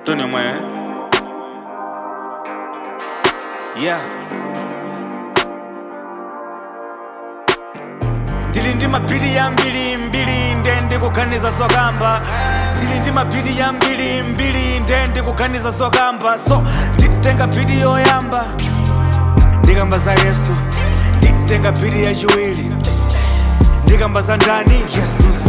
Tony mwe. Yeah. ndili ndi mapiri yambiri mbiri nde ndikuganiza zokamba ndili ndi mapiri yambiri mbiri nde ndikuganiza zokamba so nditenga piri yoyamba ndikamba za yesu nditenga piri yachiwiri ndikamba za ndani yesu